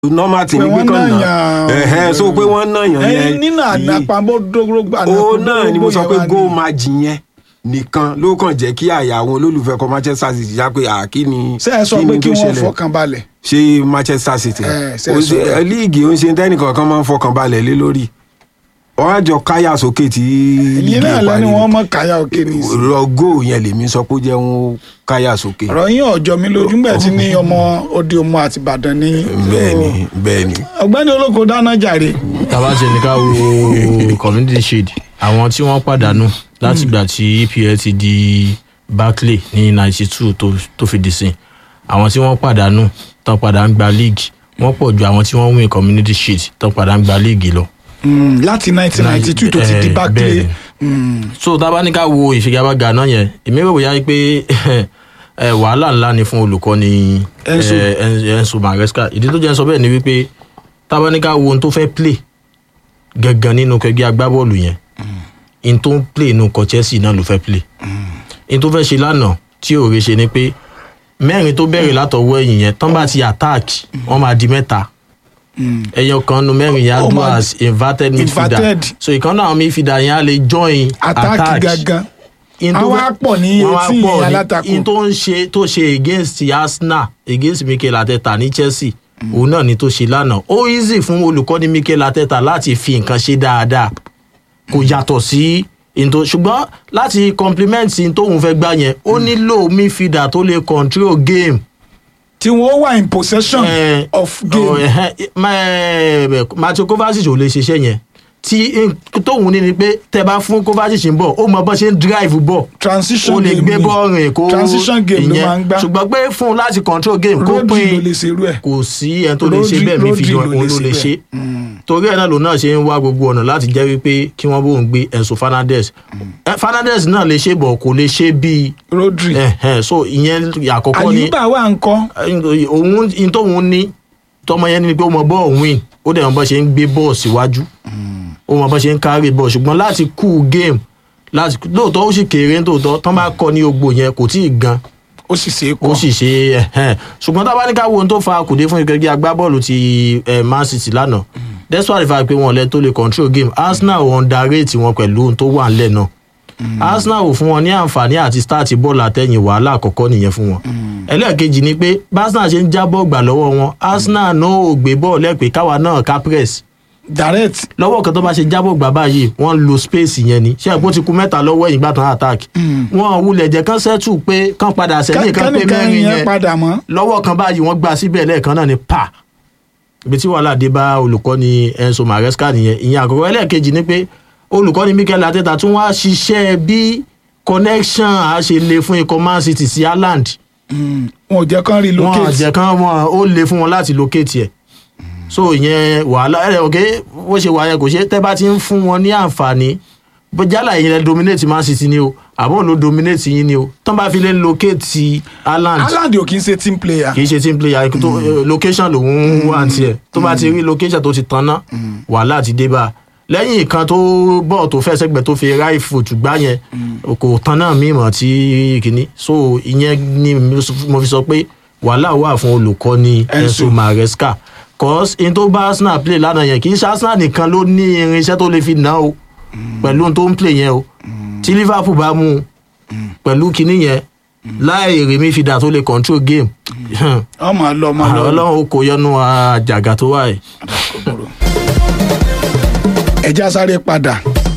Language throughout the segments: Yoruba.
normal tí Pé ní pé wọ́n kàn náà náà yàn- ẹ̀hẹ́ so pé wọ́n náà yàn ẹyin yẹn nínú yìí. àdàpàbọ̀ dógórógbó ó náà ni mo sọ pé goal match yẹn nìkan ló kàn jẹ́ kí àyà àwọn olólùfẹ́ kan Manchester City já pé àkí ni ṣe é sọ kí pé ni kí tó wọ́n ṣẹlẹ̀? fọkàn balẹ̀ ṣé Manchester City Eh, ṣe é Ó sọ ṣe- bẹ́ẹ̀. líìgì ó ń ṣe tẹ́nìkan kan máa ń fọkàn balẹ̀ lé lórí wọ́n á jọ káyà sókè tí èyí náà lẹ́ni wọ́n mọ̀ káyà òkè ní ìsìn rọ góò yẹn lèmi sọ pé ó jẹ́ wọn káyà sókè ọ̀rọ̀ yín ọ̀jọ́ mi lójú ńgbà tí ní ọmọ òde ọmọ àti Ìbàdàn ní bẹ́ẹ̀ni bẹ́ẹ̀ni ọ̀gbẹ́ni olóko dáná jàre tàbá ṣe ní ká wo community shield àwọn tí wọ́n pàdánù láti ìgbà tí EPL ti di Barclay ní ninety two tó fi dì sí àwọn tí wọ́n pàdánù tán padà ń gba league wọ́n pọ̀ ju àwọn tí wọ́n win community shield tán padà ń gba league lọ. Mm, láti 1992 tó ti di Eh, Barclay bẹ́ẹ̀ni. Mm, so tá a bá ní ká wo ìfigagbága náà yẹn èmi rò bóyá pé ẹ, wàhálà ńlá ni fún olùkọ́ni Enzo. ẹ, En- Enzo Maresca ìdí tó jẹ́ ń sọ bẹ́ẹ̀ ni wípé tá a bá ní ká wo ohun tó fẹ́ play gangan nínú kẹgbẹ́ agbábọ́ọ̀lù yẹn in tó ń play nínú kọ Chelsea náà ló fẹ́ play in tó fẹ́ ṣe lánàá tí òòrè ṣe ni pé mẹ́rin tó bẹ̀rẹ̀ látọwọ́ ẹ̀yìn yẹn tán bá ti attack wọ́n máa di mẹ́ta mm. ẹyọ kan nu mẹ́rin yẹn á Ó dúró máa as inverted midfielder inverted. so ìkan náà àwọn midfielder yẹn á lè join attack gangan in tó àwọn fẹ́- á pọ̀ ní wọ́n wá etí pọ̀ ní- alátakò in tó ń ṣe tó ṣe against Arsenal against Mikel Arteta ní Chelsea òun náà ni tó ṣe lánàá ó easy fún olùkọ́ni Mikel Arteta láti fi nǹkan ṣe dáadáa kò yàtọ̀ sí into ṣùgbọ́n láti compliment in tóun fẹ́ gbá yẹn ó nílò midfielder tó lè control game tí wọ́n wà in possession Eh, of oh, game ẹhẹ́, ma- Mateo Kovacic ò lè ṣiṣẹ́ yẹn tí tóun ní ni pé tẹ bá fún Kovacic ń bọ̀ ó mọ bó ṣe ń drive bọ̀ transition ó lè game gbé ni. bọ́ọ̀lù rìn kó transition game ló máa ń gbá ṣùgbọ́n pé fún un láti control game kó Rodri ló pín lè ṣerú ẹ̀ kò sí ẹni tó lè ṣe Rodri- bẹ́ẹ̀ mi fi Rodri yan òun ló lè ṣe torí ẹ̀ náà lòun náà ṣe ń wá gbogbo ọ̀nà láti jẹ́ wípé kí wọ́n bóun gbé Enzo Fernandez Eh, Fernandez náà lè ṣe bọ̀ kò lè ṣe bíi Rodri ẹ̀hẹ́n, so ìyẹn àkọ́kọ́ ni Àyùbá wà ń kọ́ òun in tóun ní tọmọ yẹn ni pé ó mọ bọ́ọ̀ win ó dẹ̀ mọ bọ́ ṣe ń gbé bọ́ọ̀ síwájú ó mọ bọ́ ṣe ń kárí bọ́ọ̀ ṣùgbọ́n láti kú game láti lóòótọ́ ó sì kéré nítòótọ́ tán bá kọ́ ní ogbò yẹn kò tí ì gan ó sì ṣe é ó kọ́ sì ṣe ẹ̀hẹ́n. ṣùgbọ́n tá a bá ní ká wo ohun tó fa kùdé fún ìkẹ́gbẹ́ agbábọ́ọ̀lù ti eh, Man City lánàá despite the fact pé wọn lẹ tó lè control game Arsenal ò underrate wọn pẹ̀lú ohun tó wà ńlẹ̀ náà Arsenal ò fún wọn ní àǹfààní àti start bọ́ọ̀lù àtẹ̀yìn wàhálà àkọ́kọ́ nìyẹn fún wọn ẹlẹ́ẹ̀kejì ni pé bá Arsenal ṣe ń já bọ́ọ̀ gbà lọ́wọ́ wọn Arsenal náà ò gbé bọ́ọ̀lù ẹ̀ pé káwa náà ká press direct lọ́wọ́ kan tó bá ṣe jábọ̀ gbà báyìí wọ́n lo space yẹn ni ṣé ẹ̀kọ́ ti ku mẹ́ta lọ́wọ́ ẹ̀yìn gbàtàn attack wọn wulẹ̀ jẹ́ kán settle pé kán padà sẹ́yìn kán pé kẹ́nìkan mẹ́rin yẹn yẹn padà mọ́ lọ́wọ́ kan báyìí wọ́n gbà síbẹ̀ lẹ́ẹ̀kan náà ni pa ibi tí wàhálà dé bá olùkọ́ni Enzo Maresca nìyẹn ìyẹn àkọ́kọ́ ẹlẹ́ẹ̀kejì ni pé olùkọ́ni Mikel Arteta tún wá ṣiṣẹ́ bí connection a ṣe le fún ikọ̀ Man City sí Haaland Mm. wọn ò jẹ́ kán wọn relocate àjẹ kan wọn ó le fún wọn láti locate ẹ̀ so ìyẹn wàhálà ẹ̀ ọ̀kẹ́ bó ṣe wà yẹn kò ṣe tẹ́ bá ti ń fún wọn ní àǹfààní bó jálà yẹn lẹ dominate Man City ni o àbọ̀ ló dominate yín ni o tán bá fi lè locate Haaland Haaland ò kì í ṣe team player kì í ṣe team player tó eh, location lòun wà ní tiẹ̀ tó bá ti rí location tó ti tanná wàhálà ti dé bá a lẹ́yìn ìkan tó bọ̀ tó fẹ́ sẹ́gbẹ̀ẹ́ tó fi right foot gbá yẹn kò tanná mímọ̀ tí kìíní so ìyẹn ni mo fi sọ pé wàhálà wà fún olùkọ́ni Enzo. Enzo Maresca cause in tó bá Arsenal play lánàá yẹn kì í ṣe Arsenal nìkan ló ní irinṣẹ́ tó lè fi ná o pẹ̀lú ohun tó ń play yẹn o tí Liverpool bá mú un pẹ̀lú kinní yẹn láì rí midfielder tó lè control game ọmọ lọ ọmọ lọ ọlọ́run ó kó yọnu àjàgà tó wà yìí. ẹjá sáré padà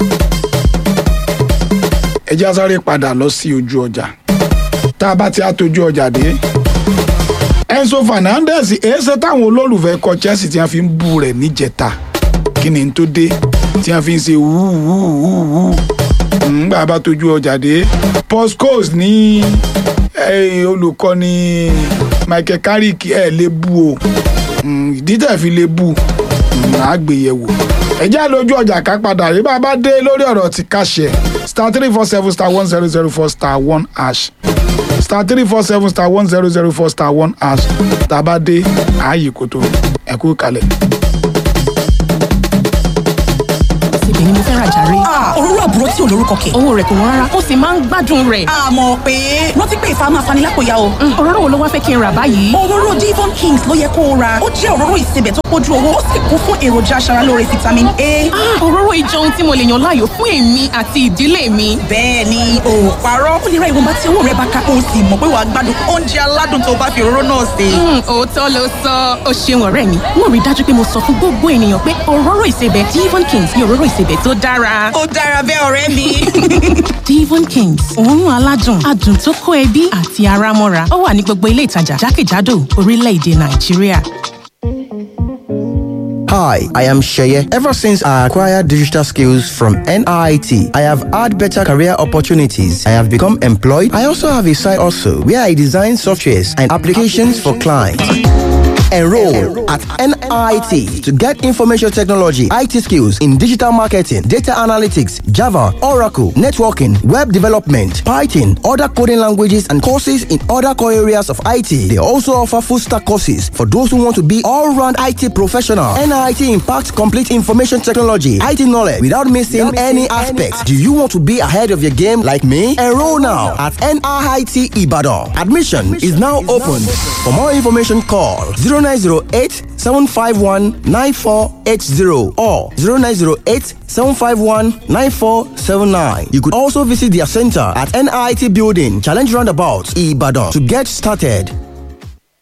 ẹjá sáré padà lọ sí ojú ọjà tá a bá ti àtọjú ọjà dé Enzo Fernandez èéṣe táwọn olólùfẹ́ kọ Chelsea tí wọ́n fi ń bú rẹ̀ níjẹta kí ni n tó dé tí wọ́n fi ń ṣe wúwúwúwú ńgbà bá tọjú ọjà dé Paul Scholes ní eh, olùkọ́ni Michael Carrick ẹ̀ lè bú o Mm, ìdí tẹ̀ fi lè bú àgbéyẹ̀wò ẹ̀jẹ̀ lójú ọjà ká padà rí bá a bá dé lórí ọ̀rọ̀ ti káṣẹ̀ star three four seven star one zero zero four star one hash star three four seven star one zero zero four star one hash tá a bá dé ààyè kòtò ẹ̀kú kalẹ̀. ìsebẹ̀ ni mo fẹ́ ra jàre. òróró àbúrò tí ò lórúkọ kẹ̀. owó rẹ̀ kò wọ́n rárá ó sì máa ń gbádùn rẹ̀. àmọ́ pé rántí pé ìfà máa fani lápòyà o. òróró wo ló wá fẹ́ kí n rà báyìí. òróró Devon Kings ló yẹ kó o ra ó jẹ́ òróró ìsebẹ̀ tó pójú owó ó sì kún fún èròjà aṣaralóore vitamin A. òróró ìjọ ohun tí mo lè yàn láàyò fún èmi àti ìdílé mi. bẹ́ẹ̀ ni ò parọ́ ó lè ra ìwọ̀nba tí owó rẹ̀ bá ká o sì mọ̀ pé wàá gbádùn oúnjẹ aládùn tó bá fi òróró náà sè. òótọ́ ló sọ ó ṣeun ọ̀rẹ́ mi mo rí dájú pé mo sọ fún gbogbo ènìyàn pé òróró ìsebẹ̀ Devon Kings ni òróró ìsebẹ̀ tó dára. ó dára bẹ́ẹ̀ ọ̀rẹ́ mi. Devon Kings òórùn aládùn adùn tó kó ẹbí àti ara mọ́ra ó wà ní gbogbo ilé ìtajà jákèjádò orílẹ̀-èdè Nàìjíríà. Hi, I am Sheye. Ever since I acquired digital skills from NIT, I have had better career opportunities. I have become employed. I also have a side also where I design softwares and applications for clients. Enroll at NIT to get information technology, IT skills in digital marketing, data analytics, Java, Oracle, networking, web development, Python, other coding languages, and courses in other core areas of IT. They also offer full stack courses for those who want to be all round IT professional. NIT impacts complete information technology, IT knowledge without missing any aspects. Do you want to be ahead of your game like me? Enroll now at NIT Ibadan. Admission is now open. For more information, call 0908 751 9480 or 0908 751 9479. You could also visit their center at NIT Building, Challenge Roundabout, Ibadan to get started.